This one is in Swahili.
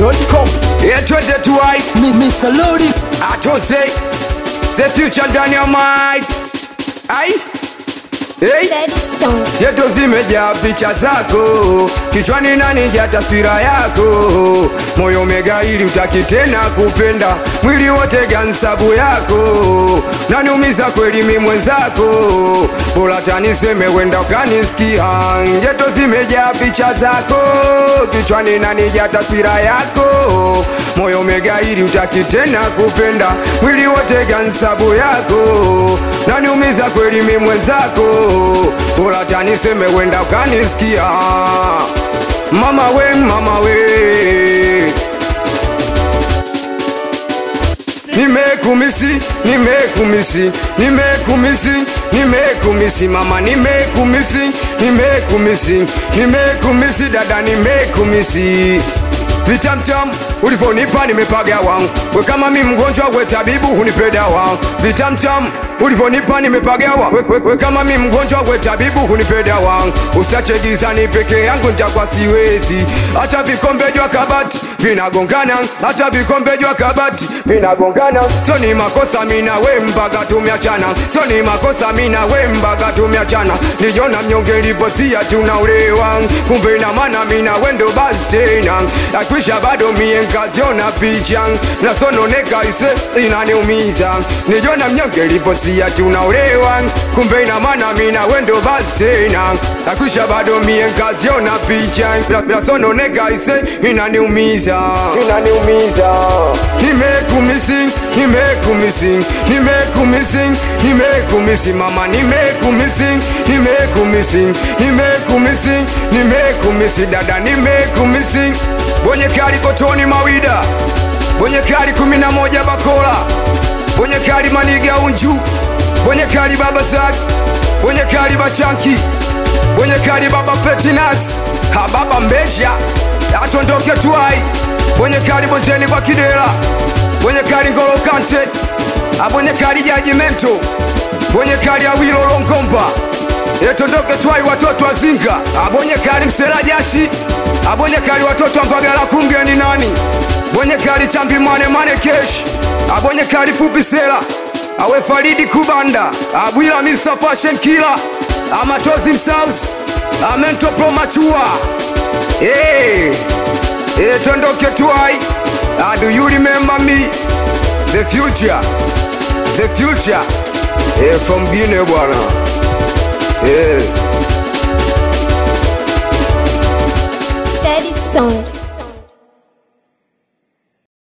Dachimsafi.com Yeah, 22 I Mr. Lodi atose the future ndani ya mic ai hey. Steady song. yeto zimejaa picha zako kichwani nanija taswira yako moyo umegaili utaki tena kupenda mwili wote gansabu yako naniumiza kweli mi mwenzako bora taniseme wenda ukanisikia yeto zimejaa picha zako kichwani nanija taswira yako moyo umegaili utaki tena kupenda mwili wote gansabu yako naniumiza kweli mi mwenzako bora taniseme wenda ukanisikia mama we mama we nimekumisi nimekumisi nimekumisi nimekumisi mama nimekumisi nimekumisi nimekumisi dada nimekumisi vitamtam ulivyonipa nimepagawa we kama mi mgonjwa we tabibu hunipe dawa vitamtam ulivyonipa nimepagawa we, we, we kama mi mgonjwa we tabibu hunipe dawa usache gizani peke yangu nitakuwa siwezi hata vikombe jwa kabati vinagongana hata vikombe jwa kabati vinagongana sio ni makosa mina we mpaka tumeachana sio ni makosa mina we mpaka tumeachana nijona mnyonge niliposia tunaulewa kumbe ina maana mina wendo basi tena akwisha bado mie nkaziona picha nasononeka ise inaniumiza nijona mnyonge niliposia tunaulewa kumbe ina maana mina wendo basi tena akwisha bado mie nkaziona picha nasononeka ise inaniumiza inaniumiza nimekumisi nimekumisi nimekumisi nimekumisi mama nimekumisi nimekumisi nimekumisi nimekumisi dada nimekumisi bonye kali kotoni mawida bonye kali kumi na moja bakola bonye kali maniga unju bonye kali baba zak bonye kali bachanki bonye kali baba fetinas ha baba mbesha atondoke tuai bonye kali bondeni kwa kidela bonye kali ngolo kante abonye kali jajimento bonye kali awilo longomba etondoke twai watoto azinga abonye kali msela jashi abonye kali watoto ambagala kungeni nani bonye kali chambi mane mane kesh abonye kali fupi sela awe faridi kubanda abwila mr fashion killer amatozi msaus amento pro machua hey. hey, tondoke twai ah, do you remember me the future the future hey, from Guinea bwana hey. Steady song.